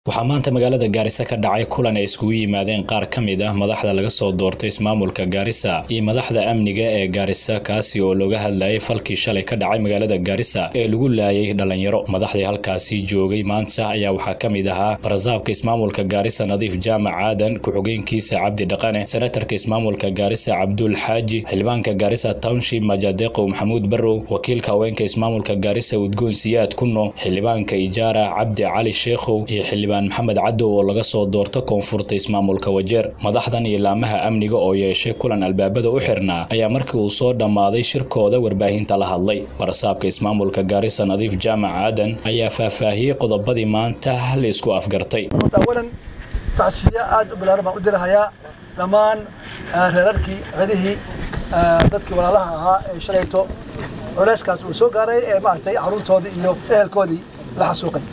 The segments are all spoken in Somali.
waxaa maanta magaalada gaarisa ka dhacay kulan ay iskugu yimaadeen qaar ka mid ah madaxda laga soo doortay ismaamulka gaarisa iyo madaxda amniga ee gaarisa kaasi oo looga hadlayay falkii shalay ka dhacay magaalada gaarisa ee lagu laayay dhalinyaro madaxdii halkaasi joogay maanta ayaa waxaa ka mid ahaa barasaabka ismaamulka gaarisa nadiif jaamac aadan ku-xigeenkiisa cabdi dhaqane senatarka ismaamulka gaarisa cabdul xaaji xildhibaanka gaarisa township majadeqow maxamuud barrow wakiilka haweenka ismaamulka gaarisa udgoon siyaad kuno xildhibaanka ijaara cabdi cali sheekhow iyo xildhibaan maxamed cadow oo laga soo doorto koonfurta ismaamulka wajeer madaxdan iyo laamaha amniga oo yeeshay kulan albaabada u xirnaa ayaa markii uu soo dhammaaday shirkooda warbaahinta la hadlay barasaabka ismaamulka gaarisa nadiif jaamac aadan ayaa faahfaahiyey qodobadii maanta la isku afgartay awalan tacsiya aad u balaaran baan u dirahayaa dhammaan reerarkii cidihii dadkii walaalaha ahaa ee shalayto culeyskaas uu soo gaaray ee maaragtay carruurtoodii iyo ehelkoodii la xasuuqay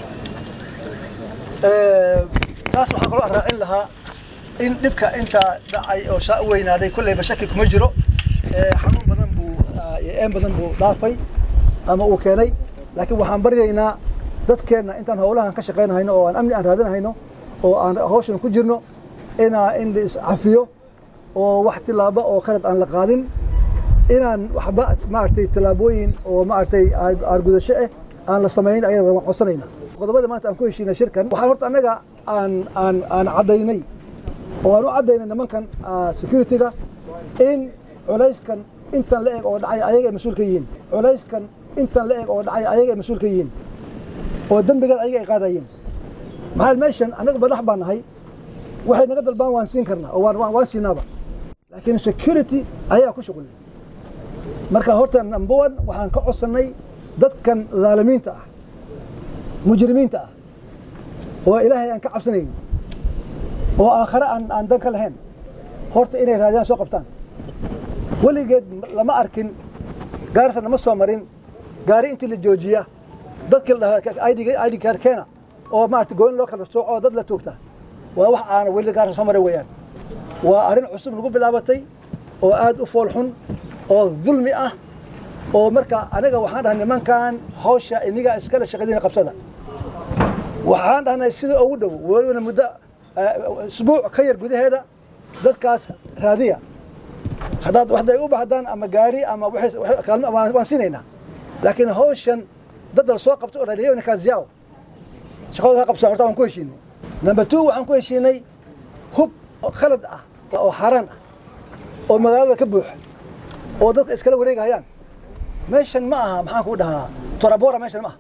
taas waxaan kaloo raacin lahaa in dhibka intaa dhacay oo shaa u weynaaday kolleyba shaki kuma jiro xanuun badan buu een badan buu dhaafay ama uu keenay laakiin waxaan baryaynaa dadkeenna intaan howlahan ka shaqaynahayno oo aan amni aan raadinahayno oo aan hawshan ku jirno inaa in la iscafiyo oo wax tilaabo oo khalad aan la qaadin inaan waxba maaragtay tilaabooyin oo maaragtay aargudasho ah aan la samayn ayada waan codsanayna qodobada maanta aan ku heshiinay shirkan waxaan horta annaga aan aan aan caddaynay oo aan u caddaynay nimankan security-ga in culayskan intan la eg oo dhacay ayaga ay mas-uul ka yihiin culayskan intan la eg oo dhacay ayaga ay mas-uul ka yihiin oo dembigan ayaga ay qaadayeen maxaa meeshan annaga madax baan nahay waxay naga dalbaan waan siin karnaa oo waan waan siinaaba laakiin security ayaa ku shuqul marka horta number one waxaan ka codsannay dadkan dhaalimiinta ah mujrimiinta ah oo ilaahay aan ka cabsanayn oo aakhare aan aan dan ka lahayn horta inay raadiyaan soo qabtaan weligeed lama arkin gaarisa nama soo marin gaari intii la joojiya dadkii la dhahaa id card keena oo maarata gooyn loo kala sooco oo dad la toogta waa wax aana weli gaarisa soo marin weeyaan waa arrin cusub lagu bilaabatay oo aad u fool xun oo dulmi ah oo marka aniga waxaan dhahay nimankan hawsha iniga iskala shaqadiina qabsada waxaan dhahnay sida ugu dhow welibana muddo isbuuc ka yar gudaheeda dadkaas raadiya haddaad waxday u baxdaan ama gaari ama kaalmo waan siinaynaa laakiin hawshan dad la soo qabto oo dhaliyo nikaasiyaaw shaqadooda ka qabsan horta waan ku heshiinay number two waxaan ku heshiinay hub khalad ah oo xaaraan ah oo magaalada ka buuxa oo dadka iskala wareegahayaan meeshan ma aha maxaan kuu dhahaa torabora meeshan ma aha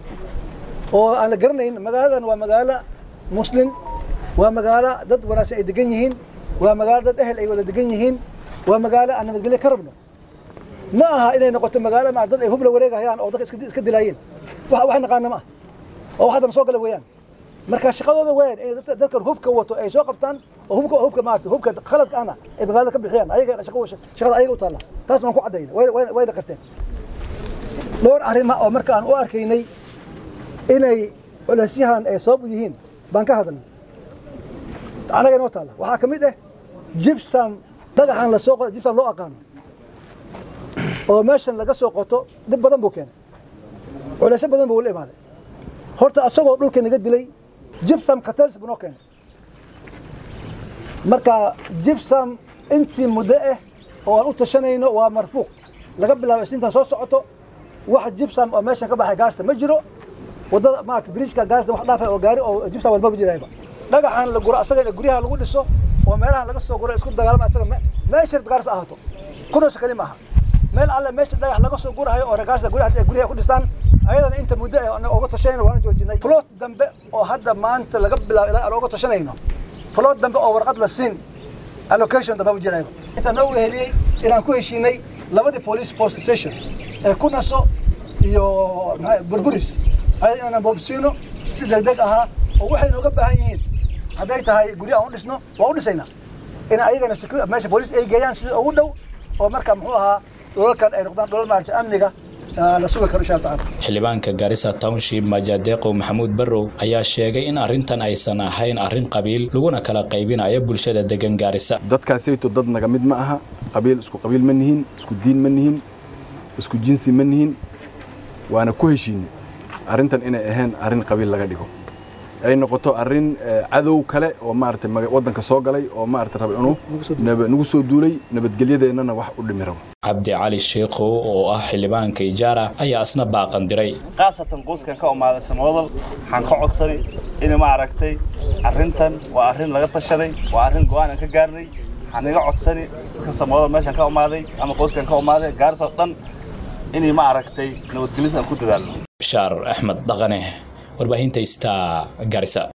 oo aan la garanayn magaaladan waa magaalo muslim waa magaalo dad wanaagsan ay degan yihiin waa magaalo dad ehel ay wada degan yihiin waa magaalo aan nabadgelyo ka rabno ma aha inay noqoto magaalo ma dad ay hub la wareegahayaan oo dadka iska dilaayeen wax naqaana ma ah oo wax haddana soo gala weeyaan marka shaqadooda weeyaan inay dadkan hubka wato ay soo qabtaan oo hubka hubka maarata hubka khaladka ana ay magaalada ka bixiyaan ayaga shaqada ayaga u taalla taas baan ku caddayna wayna qarteen dhowr arrima oo marka aan u arkaynay inay culaysyahan ay sabab u yihiin baan ka hadalnay annaga inoo taalla waxaa ka mid ah jibsam dhagaxan lasoo qoto jibsam loo aqaano oo meeshan laga soo qoto dhib badan buu keenay culaysyo badan buu la imaaday horta asagoo dhulka naga dilay jibsam katels buu noo keenay marka jibsam intii muddo ah oo aan u tashanayno waa marfuuq laga bilaabo isniintan soo socoto wax jibsam oo meeshan ka baxay gaarsta ma jiro waddada maarata biriijka gaarsta wax dhaafay oo gaari oo jibsam wadma jirayba dhagaxan la guro asaga guryaha lagu dhiso oo meelahan laga soo guro isku dagaalama asaga meesha gaarsa ahaato kunoosa kali maaha meel alle meesha dhagax laga soo gurahayo oo gaarsa guryaha guryaha ku dhistaan ayadana inta muddo ah oga tashanayno waan joojinay flood dambe oo hadda maanta laga bilaabo ilaa aan oga tashanayno flood dambe oo warqad la siin allocation dambe ma jirayba intaan noo heliyey inaan ku heshiinay labadii police post station ee ku naso iyo burburis ayada inaan boobsiino si degdeg ahaa oo waxay nooga baahan yihiin hadday tahay gurya aan u dhisno waan u dhisaynaa in ayagana meesha booliis ay geeyaan sida ugu dhow oo marka muxuu ahaa dholalkan ay noqdaan dholal maaragtay amniga la sugi karo insha allah tacaala xildhibaanka gaarisa township majadeqow maxamuud barrow ayaa sheegay in arrintan aysan ahayn arrin qabiil laguna kala qaybinayo bulshada degan gaarisa dadkaasayto dad naga mid ma aha qabiil isku qabiil ma nihin isku diin ma nihin isku jinsi ma nihin waana ku heshiinay arrintan inay ahayn arrin qabiil laga dhigo ay noqoto arrin cadow kale oo maaragtay waddanka soo galay oo maaragtay raba inuu nagu soo duulay nabadgelyadeennana wax u dhimi rabo cabdi cali sheikhow oo ah xildhibaanka ijaara ayaa isna baaqan diray khaasatan qoyskan ka umaaday samodal waxaan ka codsanay in maaragtay arrintan waa arrin laga tashaday waa arrin go-aan aan ka gaarnay waxaan iga codsani dadka samodal meeshan ka umaaday ama qoyskan ka umaaday gaaris oo dhan inay maaragtay nabadgelyada aan ku dadaalno bishaar axmed dhaqane warbaahinta star garisa